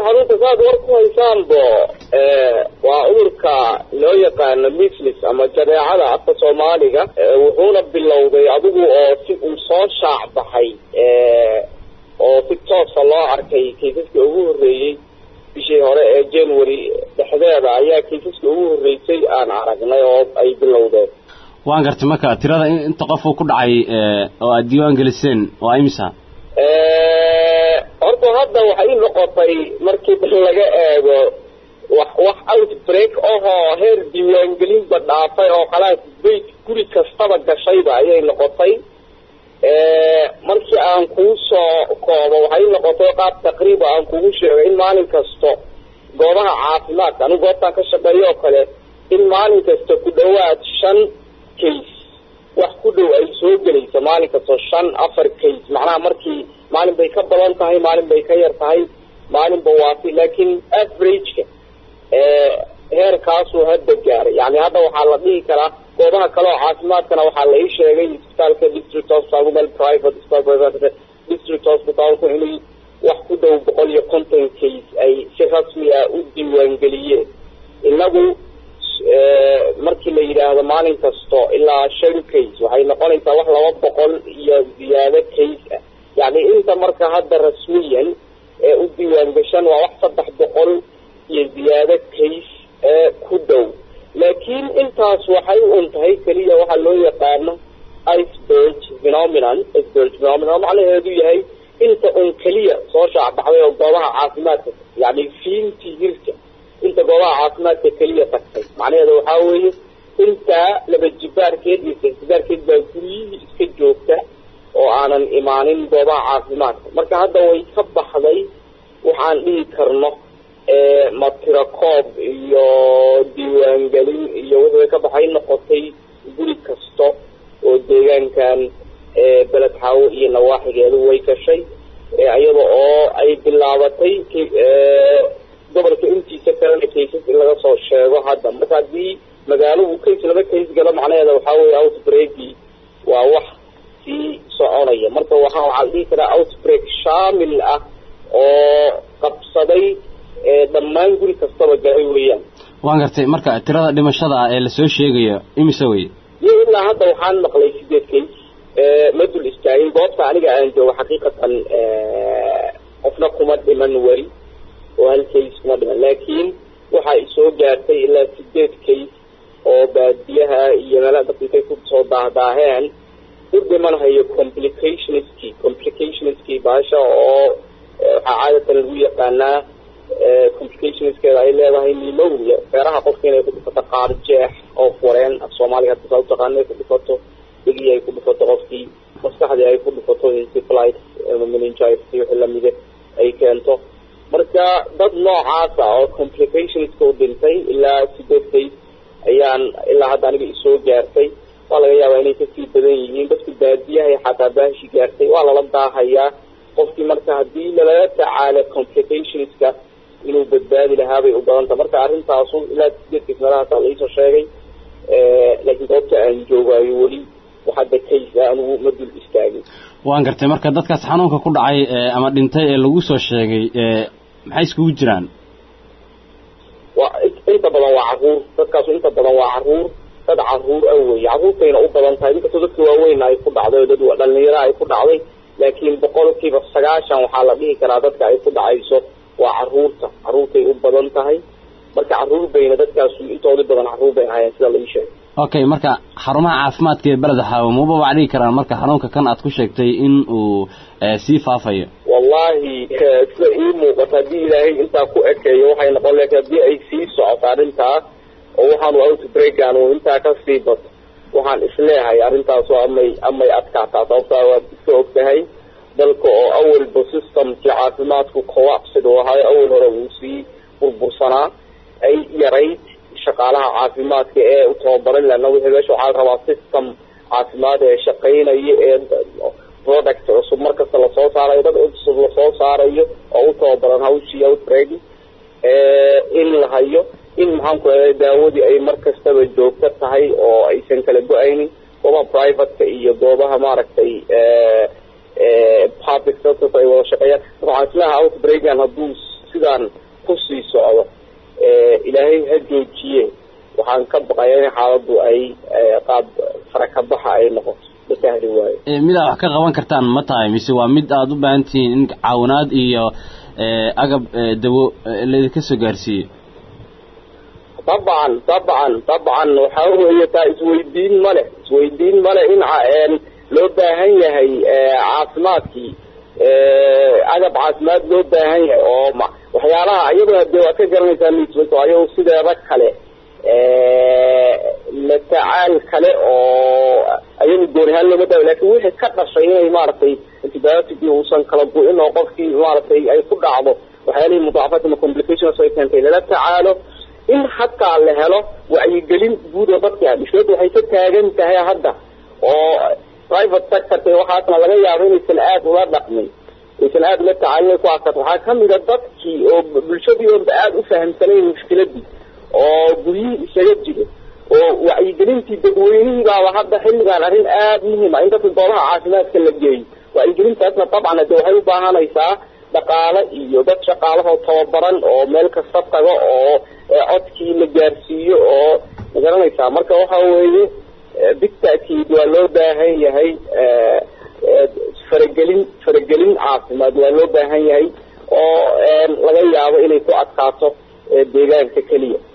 xarunta saad war ku haysaanbo waa cudurka loo yaqaano mislis ama jadeecada afka soomaaliga wuxuuna bilowday adigu oo si uu soo shaac baxay oo si toosa loo arkay kaysaska ugu horreeyey bishii hore ee january dhexdeeda ayaa kaysaska ugu horreysay aan aragnay oo ay bilowdeen waan gartay marka tirada inta qof uu ku dhacay oo aad diiwaan geliseen waa imisa horta hadda waxay noqotay markii laga eego wax wax outbreak ahoo heer diiwaangelinba dhaafay oo khalaas bayt guri kastaba gashayba ayay noqotay markii aan kuu soo koobo waxay noqotay qaab taqriiba aan kugu sheegay in maalin kasto goobaha caafimaadka anigu goobtaan ka shaqeeyo oo kale in maalin kasta ku dhawaad shan case wax ku dhow ay soo gelayso maalin kastoo shan afar case macnaha markii maalin bay ka badan tahay maalin bay ka yar tahay maalinba waafi laakiin averageka heerkaasuu hadda gaaray yani hadda waxaa la dhihi karaa goobaha kale oo caafimaadkana waxaa la ii sheegay isbitaalka district hospital meel private hospital district hospitalku inay wax ku dhow boqol iyo konton case ay si rasmi ah u diiwaangeliyeen inagu markii la yidhaahdo maalin kasto ilaa shan case waxay noqonaysaa wax laba boqol iyo ziyaado case ah yani inta marka hadda rasmiyan ee u diiwaan gashan waa wax saddex boqol iyo ziyaado case ee ku dhow laakiin intaas waxay un tahay keliya waxaa loo yaqaano iceberg phenomenon iceberg phenomenon macnaheedu yahay inta un keliya soo shaacbaxday oo goobaha caafimaadka yani fiintii hirka inta goobaha caafimaadka keliya tagtay macnaheeda waxaa weeye intaa laba jibaarkeed iyo sjibaarkeed baa guryihii iska joogta oo aanan imaanin goobaha caafimaadka marka hadda way ka baxday waxaan dhihi karno matiro koob iyo diiwaangelin iyo wixii ka baxay noqotay guri kasta oo deegaankan beled xaawo iyo nawaaxigeedu way gashay iyada oo ay bilaabatay gobolka intiisa kalena kaysas in laga soo sheego hadda marka haddii magaalo uu kays laba kays galo macnaheeda waxaa weeye outbreaki waa wax sii soconaya marka waxaa waxaa la dhihi karaa outbreak shaamil ah oo qabsaday dhammaan guri kastaba galay weeyaan waan gartay marka tirada dhimashada ee lasoo sheegayo imise wey iyo ilaa hadda waxaan maqlay sideed kays ma dul istaagin goobta aniga aan joogo xaqiiqatan qofna kuma dhiman weli oo hal kays kuma dhiman laakiin waxaa isoo gaartay ilaa sideed kays oo baadiyaha iyo meelaha dadka intay kusoo daahdaaheen u dhimanhayo complicationski complicationskii baasha oo waxaa caadatan lagu yaqaanaa complicationskeeda ay leedahay pneumonia feeraha qofka inay ku dhifato qaar jeex oo fureen af soomaaliga hadda saa utaqaana ay ku dhifato dhegii ay ku dhifato qofkii maskaxdii ay ku dhifato encephalitis ama meningitis iyo wixii lamide ay keento marka dad noocaasa oo complicationska u dhintay ilaa sideed kays ayaan ilaa hadda aniga isoo gaartay waa laga yaabaa inay kasii badan yihiin dadku baadiyahay xataa baashi gaartay waa lala daahayaa qofkii marka haddii lalaga tacaalo complicationska inuu badbaadi lahaabay u badanta marka arrintaasu ilaa sideed kays meelahaasa laiisoo sheegay laakiin goobta aan joogaayo weli waxadda kays ah anigu ma dul istaagin waan gartay marka dadkaas xanuunka ku dhacay ama dhintay ee lagu soo sheegay maxay iskugu jiraan waa inta badan waa caruur dadkaasu inta badan waa caruur dad caruur ah wey caruurtayna u badan tahay inkastoo dadka waaweyn ay ku dhacday dad dhalinyaro ay ku dhacday laakiin boqolkiiba sagaashan waxaa la dhihi karaa dadka ay ku dhacayso waa caruurta caruurtay u badan tahay marka caruur bayna dadkaasu intooda badan caruur bay ahaayeen sida lai sheegay okay marka xarumaha caafimaadka ee beleda xaawo maba waa dhigi karaan marka xanuunka kan aad ku sheegtay in uu sii faafayo wallahi sida ii muuqato haddii ilaahay intaa ku ekeeyo waxay noqon laakiin haddii ay sii socoto arrintaas oo waxaanu outbreakan uu intaa kasii bato waxaan isleehay arrintaasu amay amay adkaataa sababtaa waad iska og tahay dalka oo awalba systemkii caafimaadku collapsed oo ahayo awal hore uu sii burbursanaa ay yarayd shaqaalaha caafimaadka ee u tababaran lana wixii meesha waxaa la rabaa system caafimaad ee shaqaynaya ee product cusub markasta lasoo saarayo dad cusub lasoo saarayo oo u tababaran hawshii outbreak in la hayo in maxaanku eeday daawadii ay mar kastaba joogto tahay oo aysan kala go-aynin goobaha privateka iyo goobaha maaragtay public sector ay wada shaqeeyaan waxaan islaha outbreakan hadduu sidaan kusii socdo ilaahay ha joojiye waxaan ka baqaya in xaaladdu ay qaab farakabaxa ay noqoto ma sahli waayo midaa wax ka qaban kartaan ma tahay mise waa mid aada u baahan tihiin in caawinaad iyo agab dawo laydinka soo gaarsiiyo dabcan dabcan dabcan waxaa weeye taa isweydiin male isweydiin male in loo baahan yahay caafimaadkii agab caafimaad loo baahan yahay oo waxyaalaha iyadoo dee waad ka garanaysaa misbato ayago sideeda kale la tacaal kale oo ayagu goonihaan looma daawo lakin wixii ka dhashay inay maaragtay antibiotic uusan kala go-in oo qofkii maaragtay ay ku dhacdo waxyaalihii mudaafaat ama complications ay keentay lala tacaalo in hataa la helo wacyigelin guud oo dadka mushkilada waxay ka taagan tahay hadda oo private sectorka waxaasna laga yaabo inaysan aada ula dhaqmin aysan aada ula tacaalin ku adkato waxaa kamida dadkii oo bulshadii oonba aada u fahamsanayn mushkiladii oo guryihii isaga jira oo wacyigelintii dadweynihii baaba hadda xilligaan arrin aada muhiima in dadka goobaha caafimaadka la geeyo wacyigelintaasna dabcan de waxay u baahanaysaa dhaqaale iyo dad shaqaalahoo tababaran oo meel kasta tago oo codkii la gaarsiiyo oo magaranaysaa marka waxa weeye bitaakiid waa loo baahan yahay faragelin faragelin caafimaad waa loo baahan yahay oo laga yaabo inay ku adkaato deegaanka keliya